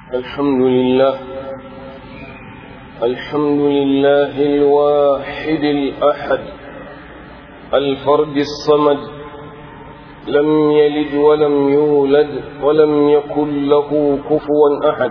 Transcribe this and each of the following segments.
الحمد لله الحمد لله الواحد الأحد الفرد الصمد لم يلد ولم يولد ولم يكن له كفوا أحد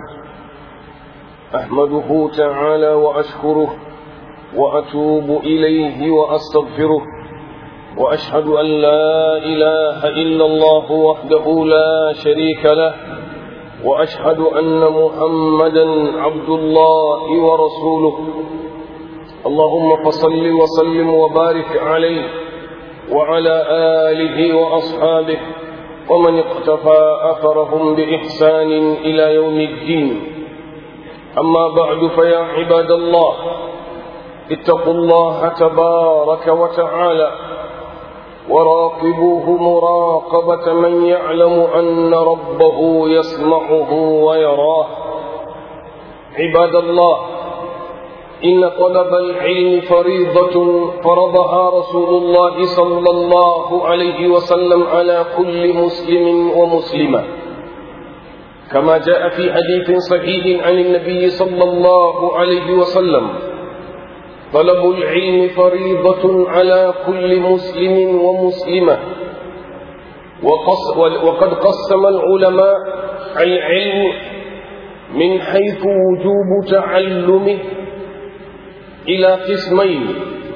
أحمده تعالى وأشكره وأتوب إليه وأستغفره وأشهد أن لا إله إلا الله وحده لا شريك له وأشهد أن محمدا عبد الله ورسوله اللهم فصل وسلم وبارك عليه وعلى آله وأصحابه ومن اقتفى أثرهم بإحسان إلى يوم الدين أما بعد فيا عباد الله اتقوا الله تبارك وتعالى وراقبوه مراقبة من يعلم أن ربه يسمعه ويراه عباد الله إن طلب العلم فريضة فرضها رسول الله صلى الله عليه وسلم على كل مسلم ومسلمة كما جاء في حديث صحيح عن النبي صلى الله عليه وسلم طلب العلم فريضة على كل مسلم ومسلمة وقص وقد قسم العلماء العلم من حيث وجوب تعلمه إلى قسمين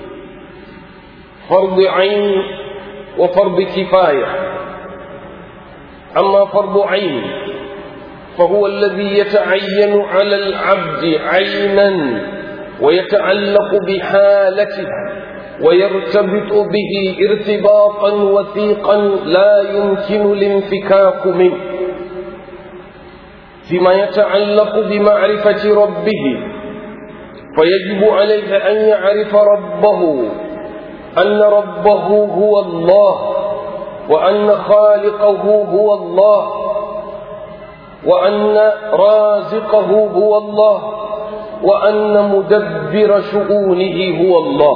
فرض عين وفرض كفاية أما فرض عين فهو الذي يتعين على العبد عينا ويتعلق بحالته ويرتبط به ارتباطا وثيقا لا يمكن الانفكاك منه فيما يتعلق بمعرفة ربه فيجب عليه أن يعرف ربه أن ربه هو الله وأن خالقه هو الله وأن رازقه هو الله وأن مدبر شؤونه هو الله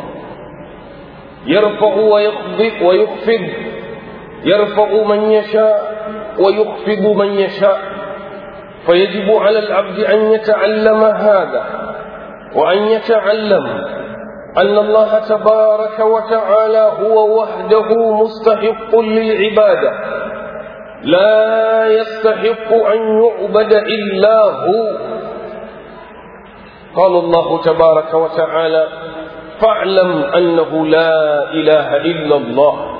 يرفع ويخفض ويخفض يرفع من يشاء ويخفض من يشاء فيجب على العبد أن يتعلم هذا وأن يتعلم أن الله تبارك وتعالى هو وحده مستحق للعبادة لا يستحق أن يعبد إلا هو قال الله تبارك وتعالى فاعلم أنه لا إله إلا الله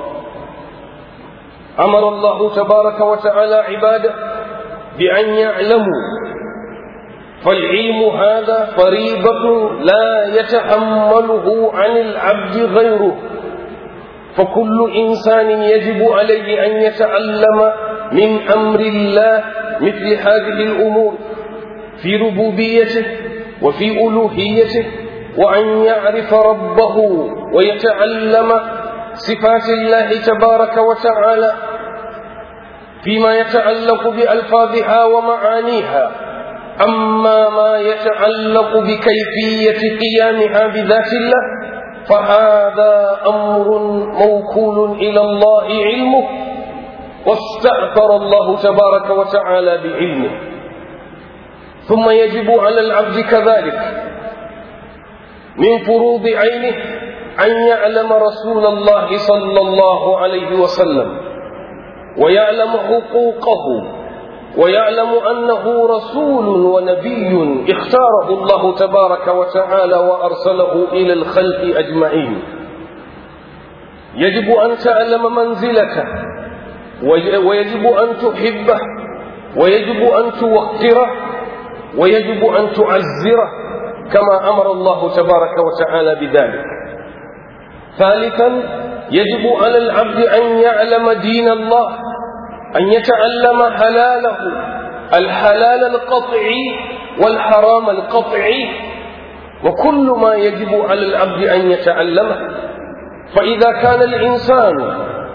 أمر الله تبارك وتعالى عباده بأن يعلموا فالعلم هذا فريضة لا يتحمله عن العبد غيره فكل إنسان يجب عليه أن يتعلم من أمر الله مثل هذه الأمور في ربوبيته وفي ألوهيته وأن يعرف ربه ويتعلم صفات الله تبارك وتعالى فيما يتعلق بألفاظها ومعانيها أما ما يتعلق بكيفية قيامها بذات الله فهذا أمر موكول إلى الله علمه واستأثر الله تبارك وتعالى بعلمه ثم يجب على العبد كذلك من فروض عينه أن يعلم رسول الله صلى الله عليه وسلم ويعلم حقوقه ويعلم أنه رسول ونبي اختاره الله تبارك وتعالى وأرسله إلى الخلق أجمعين يجب أن تعلم منزلته ويجب أن تحبه ويجب أن توقره ويجب أن تعزره كما أمر الله تبارك وتعالى بذلك ثالثا يجب على العبد أن يعلم دين الله أن يتعلم حلاله الحلال القطعي والحرام القطعي وكل ما يجب على العبد أن يتعلمه فإذا كان الإنسان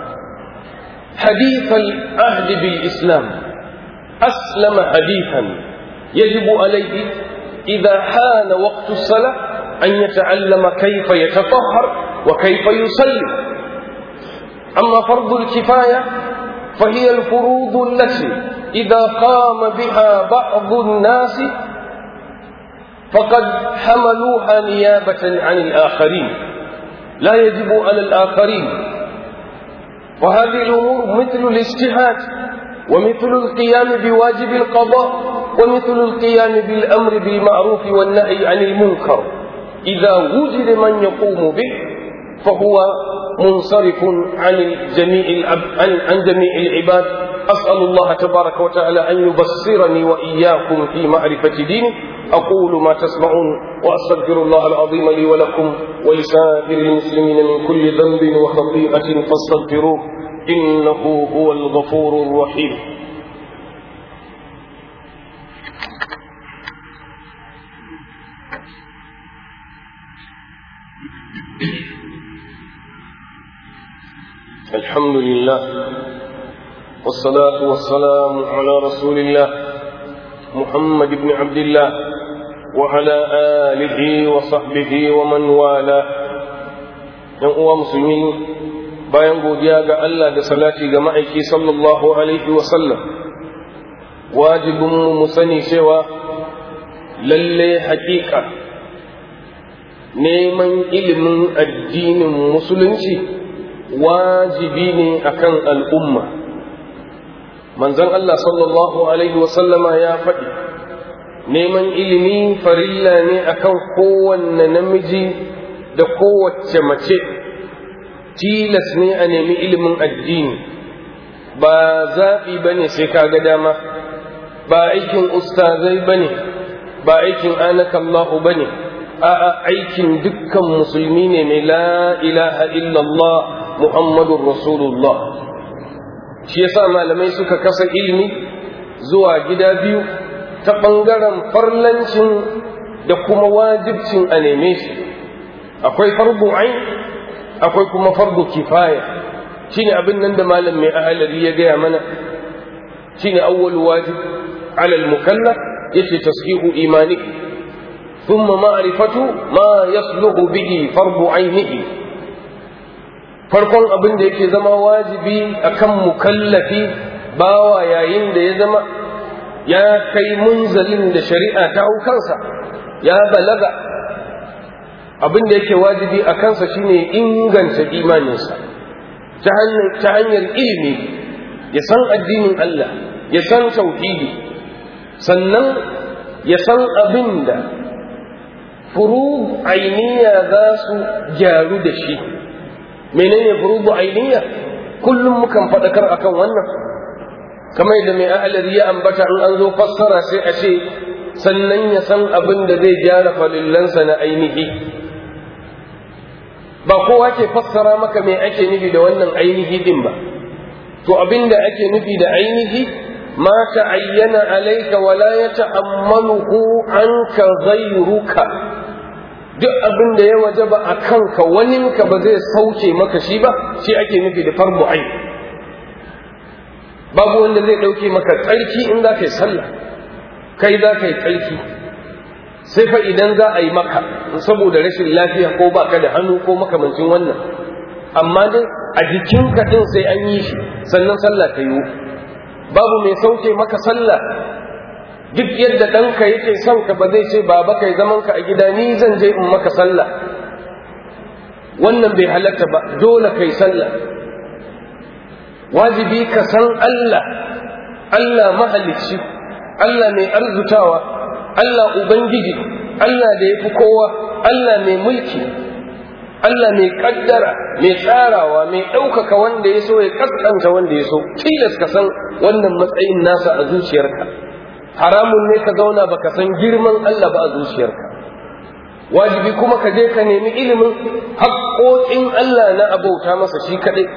حديث العهد بالإسلام أسلم حديثا يجب عليه إذا حان وقت الصلاة أن يتعلم كيف يتطهر وكيف يصلي أما فرض الكفاية فهي الفروض التي إذا قام بها بعض الناس فقد حملوها نيابة عن الآخرين لا يجب على الآخرين وهذه الأمور مثل الاجتهاد ومثل القيام بواجب القضاء ومثل القيام بالأمر بالمعروف والنهي عن المنكر إذا وجد من يقوم به فهو منصرف عن جميع عن, عن جميع العباد أسأل الله تبارك وتعالى أن يبصرني وإياكم في معرفة دينه أقول ما تسمعون وأستغفر الله العظيم لي ولكم ولسائر المسلمين من كل ذنب وخطيئة فاستغفروه إنه هو الغفور الرحيم الحمد لله والصلاة والسلام على رسول الله محمد بن عبد الله وعلى آله وصحبه ومن والاه ‘yan uwa musulmi bayan godiya ga Allah da salati ga ma'aiki sallallahu alaihi wasallam wajibinmu mu sani cewa lalle haƙiƙa neman ilimin addinin musulunci wajibi ne akan al'umma manzon Allah sallallahu alaihi wasallama ya faɗi neman ilimi farilla ne akan kowanne namiji da kowace mace tilas ne a nemi ilimin addini ba zaɓi ba ne sai ka ga dama ba aikin ustazai ba ne ba aikin anakallahu ba ne a'a aikin dukkan musulmi ne mai la ilaha illallah muhammadun rasulullah shi yasa malamai suka kasa ilimi zuwa gida biyu ta ɓangaren farlancin da kuma wajibcin a neme shi akwai fardu ain akwai kuma fardu kifaya shine abin nan da malam mai ahalari ya gaya mana shine awwal wajib ala al-mukallaf yace tashihu imani thumma ma'rifatu ma yasluhu bihi fardu ainihi farkon abin da yake zama wajibi akan mukallafi bawa yayin da ya zama ya kai munzalin da shari'a ta hau kansa ya balaga abin da yake wajibi a kansa shine inganta imaninsa ta hanyar ilimi ya san addinin Allah ya san tauhidi sannan ya san abin da furu ainiya za su gyaru da shi menene furubu ainiya kullum mukan faɗakar akan wannan kamar da mai ahalar ya ambata in an zo fassara sai a ce sannan ya san abin da zai gyara falillansa na ainihi ba kowa ke fassara maka me ake nufi da wannan ainihi din ba to abin da ake nufi da ainihi ma ta'ayyana alayka wa la yata'ammaluhu anka ghayruka duk abin da ya wajaba a kanka waninka ba zai sauke maka shi ba shi ake nufi da farbu ain babu wanda zai ɗauke maka tsarki in za ka yi sallah kai za ka yi tsarki sai fa idan za a yi maka saboda rashin lafiya ko ba ka da hannu ko makamancin wannan amma dai a jikinka ɗin sai an yi shi sannan sallah ta yiwu babu mai sauke maka sallah duk yadda ɗanka yake son ka ba zai ce baba kai zaman ka a gida ni zan je in maka sallah wannan bai halatta ba dole kai sallah wajibi ka san Allah Allah mahalicci Allah mai arzutawa Allah ubangiji Allah da ya fi kowa Allah mai mulki Allah mai kaddara mai tsarawa mai ɗaukaka wanda ya so ya kaskanta wanda ya so tilas ka san wannan matsayin nasa a zuciyarka haramun ne ka zauna baka san girman Allah ba a zuciyarka wajibi kuma ka je ka nemi ilimin haƙoƙin Allah na abauta masa shi kaɗai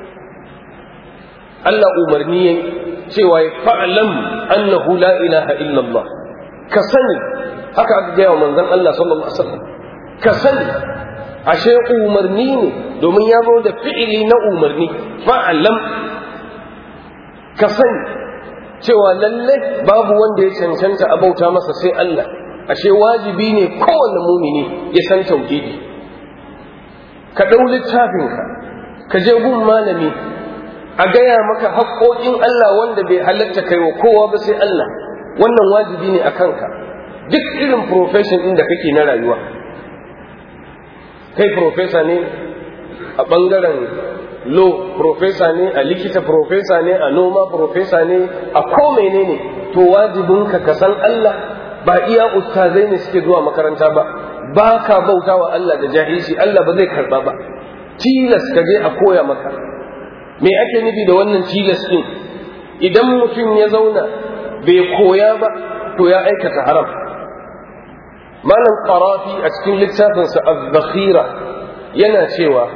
Allah umarni yayi cewa ya fa'lam annahu la ilaha illallah ka sani haka aka gaya wa manzon Allah sallallahu alaihi wasallam ka sani ashe umarni ne domin ya zo da fi'ili na umarni fa'lam ka sani cewa lalle babu wanda ya cancanta a bauta masa sai Allah ashe wajibi ne kowanne mumini ya san tauhidi ka ɗau littafinka ka je gun malami a gaya maka haƙoƙin Allah wanda bai halatta kai wa kowa ba sai Allah wannan wajibi ne a kanka duk irin profession ɗin da kake na rayuwa kai profesa ne a ɓangaren law profesa ne a likita profesa ne a noma profesa ne a ko menene to wajibinka ka san Allah ba iya ustazai ne suke zuwa makaranta ba ba ka bauta wa Allah da jahilci Allah ba zai karba ba tilas ka je a koya maka me ake nufi da wannan tilas din idan mutum ya zauna bai koya ba to ya aikata haram malam qarafi a cikin littafinsa az-zakhira yana cewa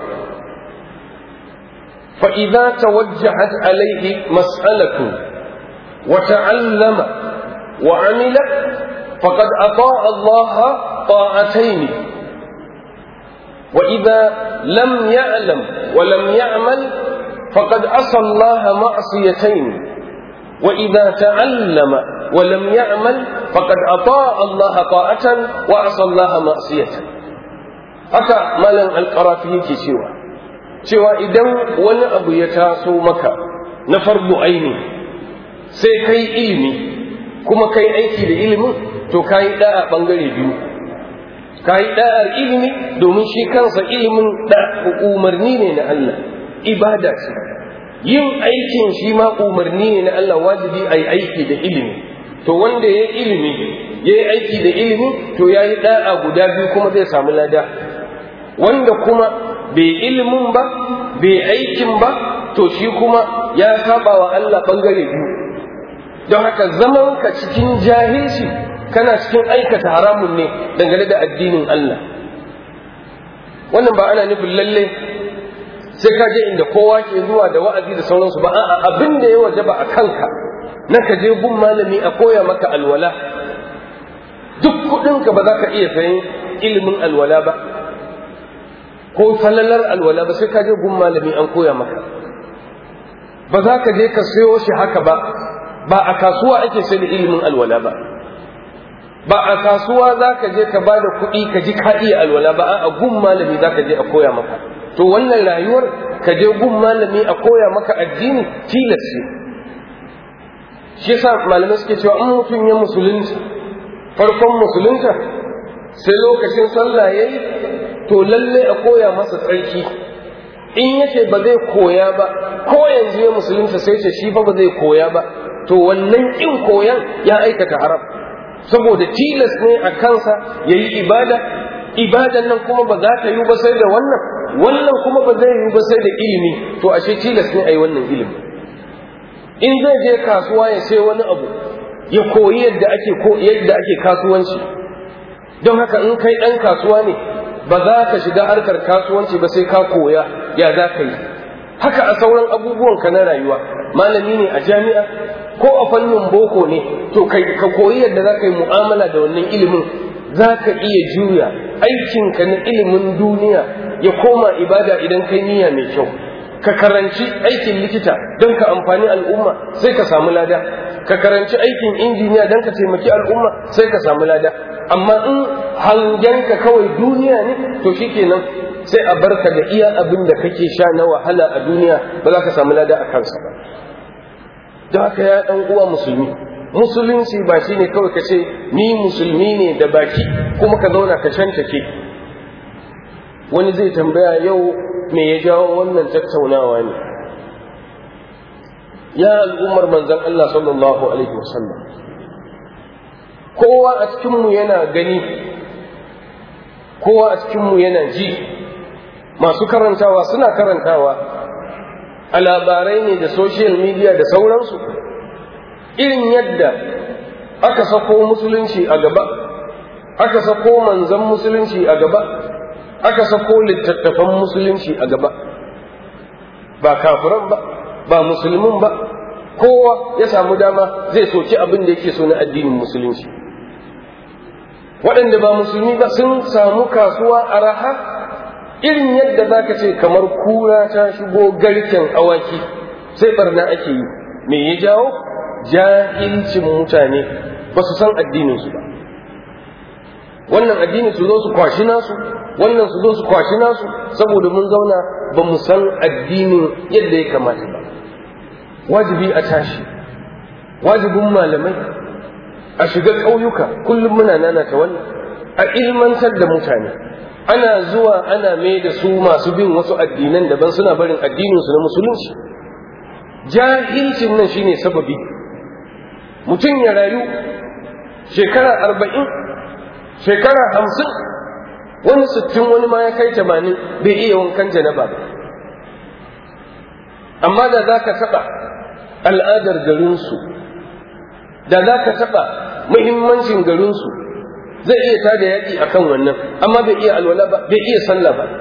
fa idza tawajjahat alayhi mas'alatu wa ta'allama wa amila faqad ata'a Allah ta'atayn وإذا لم يعلم ولم يعمل فقد عصى الله معصيتين وإذا تعلم ولم يعمل فقد أطاع الله طاعة وعصى الله معصية haka malam alƙarafi yake cewa cewa idan wani abu ya taso maka na fardu aini sai kai ilimi kuma kai aiki da ilimin to ka yi ɗa'a ɓangare biyu ka yi ɗa'ar ilimi domin shi kansa ilimin umarni ne na Allah ibada ce yin aikin shi ma umarni ne na Allah wajibi a yi aiki da ilimi to wanda ya yi ilimi ya yi aiki da ilimi to ya yi ɗa'a guda biyu kuma zai samu lada wanda kuma bai ilimin ba bai aikin ba to shi kuma ya saba wa Allah ɓangare biyu don haka zaman ka cikin jahilci kana cikin aikata haramun ne dangane da addinin Allah wannan ba ana nufin lalle sai ka je inda kowa ke zuwa da wa'azi da sauransu ba a'a abin da ya wajaba a kanka na ka je gun malami a koya maka alwala duk kuɗinka ba za ka iya sayan ilimin alwala ba ko falalar alwala ba sai ka je gun malami an koya maka ba za ka je ka sayo shi haka ba ba a kasuwa ake sai da ilimin alwala ba ba a kasuwa za ka je ka ba da kuɗi ka ji ka iya alwala ba a gun malami za ka je a koya maka to wannan rayuwar ka je gun malami a koya maka addini tilas ce shi yasa malamai suke cewa in mutum ya musulunta farkon musulunta sai lokacin sallah yayi to lalle a koya masa tsarki in yace ba zai koya ba ko yanzu ya musulunta sai ce shi fa ba zai koya ba to wannan in koyan ya aikata haram saboda tilas ne a kansa ya yi ibada ibadan nan kuma ba za ta yi ba sai da wannan wannan kuma ba zai yi ba sai da ilimi to ashe tilas ne a yi wannan ilimi in zai je kasuwa ya sai wani abu ya koyi yadda ake ko yadda ake kasuwanci don haka in kai ɗan kasuwa ne ba za ka shiga harkar kasuwanci ba sai ka koya ya za ka yi haka a sauran abubuwan ka na rayuwa malami ne a jami'a ko a fannin boko ne to ka koyi yadda za ka yi mu'amala da wannan ilimin za ka iya juya aikinka na ilimin duniya ya koma ibada idan kai niyya mai kyau ka karanci aikin likita don ka amfani al'umma sai ka samu lada ka karanci aikin injiniya don ka taimaki al'umma sai ka samu lada amma in hangenka kawai duniya ne to shikenan sai a barka da iya abin da kake sha na wahala a duniya ba za ka samu lada a kansa ba don haka ya ɗan uwa musulmi musulunci ba shi ne kawai ka ce ni musulmi ne da baki kuma ka zauna ka shantake wani zai tambaya yau me ya jawo wannan tattaunawa ne ya al'ummar manzan Allah sallallahu alaihi wasallam kowa a cikinmu yana gani kowa a cikinmu yana ji masu karantawa suna karantawa a labarai ne da social media da sauransu irin yadda aka sako musulunci a gaba aka sako manzan musulunci a gaba aka sako littattafan musulunci a gaba ba kafiran ba ba musulmin ba kowa ya samu dama zai soki abin da yake so na addinin musulunci waɗanda ba musulmi ba sun samu kasuwa a raha irin yadda za ka ce kamar kura ta shigo garken awaki sai barna ake yi me ya jawo jahilcin mutane ba su san addininsu ba wannan addini su zo su kwashi nasu wannan su zo su kwashi nasu saboda mun zauna ba mu san addinin yadda ya kamata ba wajibi a tashi wajibin malamai a shiga ƙauyuka kullum muna nanata wannan a ilmantar da mutane ana zuwa ana mai da su masu bin wasu addinan daban suna barin addininsu na musulunci jahilcin nan shine sababi mutum ya rayu shekara arba'in shekara hamsin wani sittin wani ma ya kai tamanin bai iya wankan janaba ba amma da za ka taɓa al'adar garinsu da za ka taɓa muhimmancin garinsu zai iya tada yaƙi a kan wannan amma bai iya alwala ba bai iya sallah ba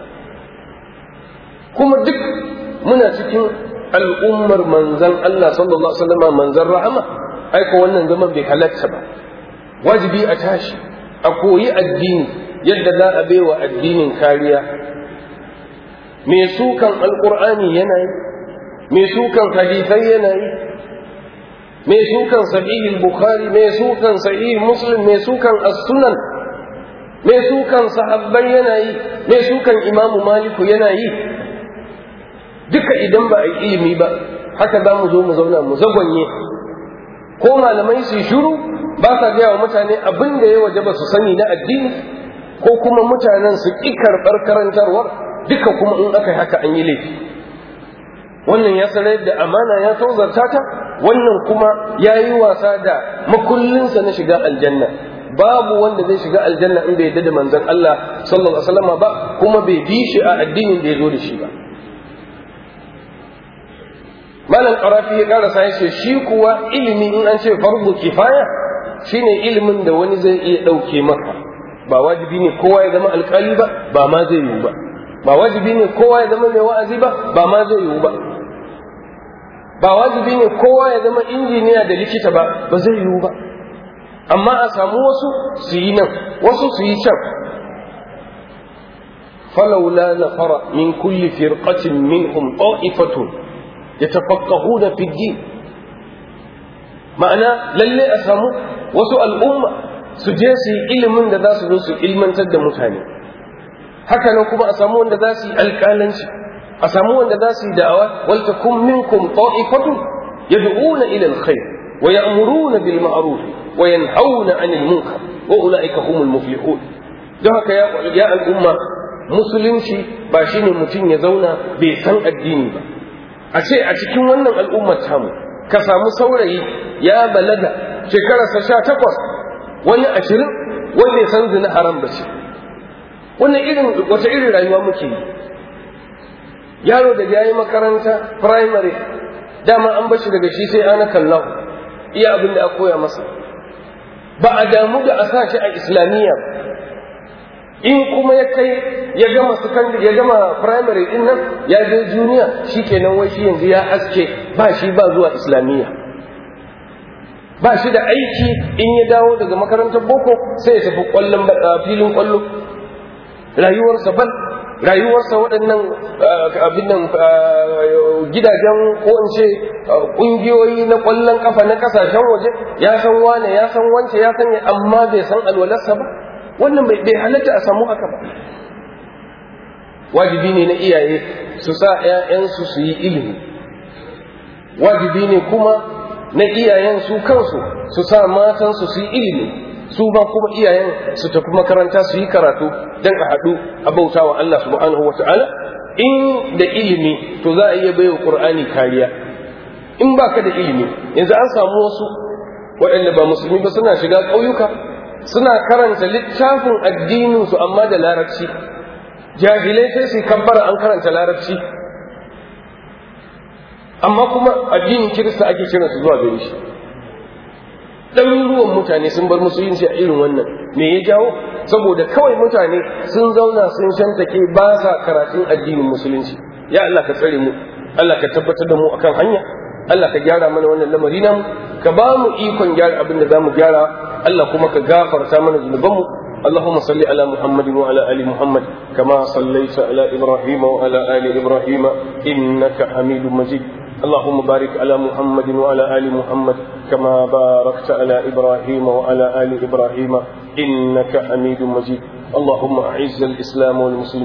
kuma duk muna cikin al'ummar manzan Allah sallallahu alaihi wasallam manzan rahama aiko wannan zaman bai halatta ba wajibi a tashi a koyi addini yadda za a baiwa addinin kariya mai sukan alkur'ani yana yi mai sukan hadisai yana yi mai sukan sahih bukhari mai sukan sahih muslim mai sukan as-sunan mai sukan sahabbai yana yi mai sukan imamu maliku yana yi duka idan ba a yi ilimi ba haka za mu zo mu zauna mu zagwanye ko malamai su shiru ba sa gaya wa mutane abin da ya waje ba su sani na addini ko kuma mutanen su ƙi karɓar karantarwar duka kuma in aka yi haka an yi laifi wannan ya sanar da amana ya tozarta ta wannan kuma ya yi wasa da makullinsa na shiga aljanna babu wanda zai shiga aljanna in bai yadda da manzon Allah sallallahu alaihi wasallam ba kuma bai bi shi a addinin da ya zo da shi ba malam qarafi ya karasa ya ce shi kuwa ilimi in an ce fardu kifaya shine ilimin da wani zai iya ɗauke maka ba wajibi ne kowa ya zama alkali ba ba ma zai yiwu ba ba wajibi ne kowa ya zama mai wa'azi ba ba ma zai yiwu ba ba wajibi ne kowa ya zama injiniya da likita ba ba zai yiwu ba amma a samu wasu su yi nan wasu su yi can فلولا نفر من كل فرقة منهم طائفة يتفقهون في الدين ma'ana lalle a samu wasu al'umma su je su yi ilimin da za su zo su ilmantar da mutane haka nan kuma a samu wanda za su yi alƙalanci a samu wanda za su yi da'awa wal takum minkum ta'ifatun yad'una ila alkhair wa ya'muruna bil ma'ruf wa yanhauna 'anil munkar wa ulaika humul muflihun don haka ya al'umma musulunci ba shine mutum ya zauna bai san addini ba a ce a cikin wannan al'ummar tamu ka samu saurayi ya balaga shekararsa sha takwas wani ashirin wanda ya san zina haram ba ce wannan irin wata irin rayuwa muke yi yaro da ya yi makaranta primary dama an bashi daga shi sai ana kallahu iya abin da a koya masa ba a damu da a sa shi a islamiyya in kuma ya kai ya gama secondary ya gama primary din nan ya je junior shikenan wai shi yanzu ya aske ba shi ba zuwa islamiyya ba shi da aiki in ya dawo daga makarantar boko sai ya tafi kwallon filin kwallo rayuwarsa ban rayuwarsa waɗannan abin nan gidajen ko in ce ƙungiyoyi na ƙwallon ƙafa na ƙasashen waje ya san wane ya san wance ya san amma bai san alwalarsa ba wannan bai halatta a samu haka ba wajibi ne na iyaye su sa 'ya'yansu su yi ilimi wajibi ne kuma na iyayen su kansu su sa matansu su yi ilimi su ba kuma iyayen su tafi makaranta su yi karatu don a haɗu a bauta wa Allah subhanahu wata'ala in da ilimi to za a iya baiwa Qur'ani kariya in baka da ilimi yanzu an samu wasu waɗanda ba musulmi ba suna shiga ƙauyuka suna karanta littafin addininsu amma da larabci jahilai sai su kabbara an karanta larabci amma kuma addinin kirista ake kiran su zuwa gare shi ɗaruruwan mutane sun bar musulunci a irin wannan me ya jawo saboda kawai mutane sun zauna sun shantake ba sa karatun addinin musulunci ya Allah ka tsare mu Allah ka tabbatar da mu akan hanya Allah ka gyara mana wannan lamari namu ka ba mu ikon gyara abin da za mu gyara Allah kuma ka gafarta mana zunubanmu اللهم صل على محمد وعلى ال محمد كما صليت على ابراهيم وعلى ال ابراهيم انك حميد مجيد اللهم بارك على محمد وعلى ال محمد كما باركت على ابراهيم وعلى ال ابراهيم انك حميد مجيد اللهم اعز الاسلام والمسلمين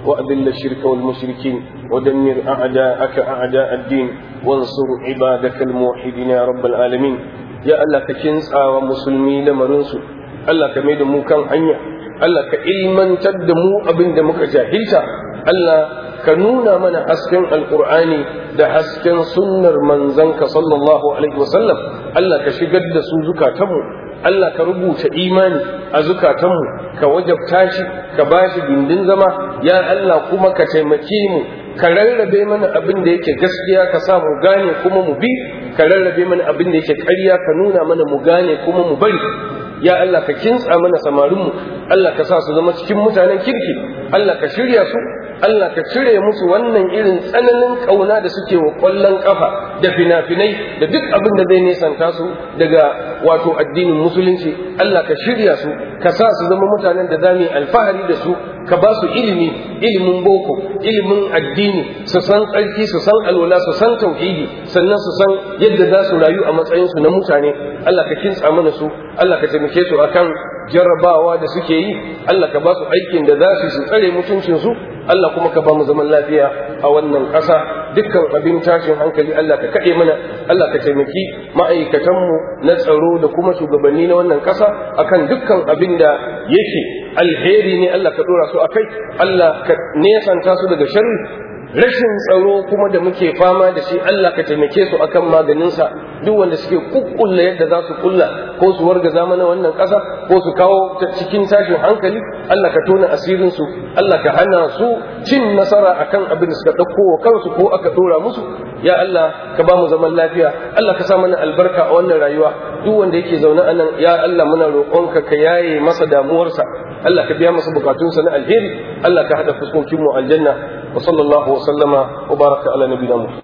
وأذل الشرك والمشركين ودمر أعداءك أعداء الدين وانصر عبادك الموحدين يا رب العالمين يا الله ككنس ومسلمي لمرنسو الله كميد مو كان حنيا الله كإلمن تدمو أبن دمك جاهلتا الله كنونا من حسكن القرآن da hasken sunnar manzanka sallallahu alaihi wasallam Allah ka shigar da su zukatanmu Allah ka rubuta imani a zukatanmu ka wajabta shi ka ba shi gindin zama ya Allah kuma ka taimake mu ka rarrabe mana abin da yake gaskiya ka sa mu gane kuma mu bi ka rarrabe mana abin da yake ƙarya ka nuna mana mu gane kuma mu bari ya Allah ka kintsa mana samarinmu Allah ka sa su zama cikin mutanen kirki Allah ka shirya su Allah ka cire musu wannan irin tsananin ƙauna da suke wa ƙwallon ƙafa da fina-finai da duk abin da zai nesanta su daga wato addinin musulunci Allah ka shirya su ka sa su zama mutanen da za mu yi alfahari da su ka ba su ilimi ilimin boko ilimin addini su san tsarki su san alwala su san tauhidi sannan su san yadda za su rayu a matsayinsu na mutane Allah ka kintsa mana su Allah ka taimake su akan jarrabawa da suke yi Allah ka ba su aikin da za su su tsare mutuncinsu Allah kuma ka ba mu zaman lafiya a wannan ƙasa dukkan abin tashin hankali Allah ka kaɗe mana Allah ka taimaki ma'aikatanmu na tsaro da kuma shugabanni na wannan ƙasa akan dukkan abin da yake alheri ne Allah ka ɗora su a kai Allah ka nesanta su daga sharri rashin tsaro kuma da muke fama da shi Allah ka taimake su akan maganinsa duk wanda suke kukkulla yadda za su kulla ko su warga zamana wannan ƙasa ko su kawo cikin tashin hankali Allah ka tona asirin su Allah ka hana su cin nasara akan abin da suka ɗauko wa kansu ko aka ɗora musu ya Allah ka ba mu zaman lafiya Allah ka sa mana albarka a wannan rayuwa duk wanda yake zaune a nan ya Allah muna roƙonka ka yaye masa damuwarsa Allah ka biya masa bukatunsa na alheri Allah ka haɗa fuskokin mu aljanna wa sallallahu wa sallama wa baraka ala nabiyina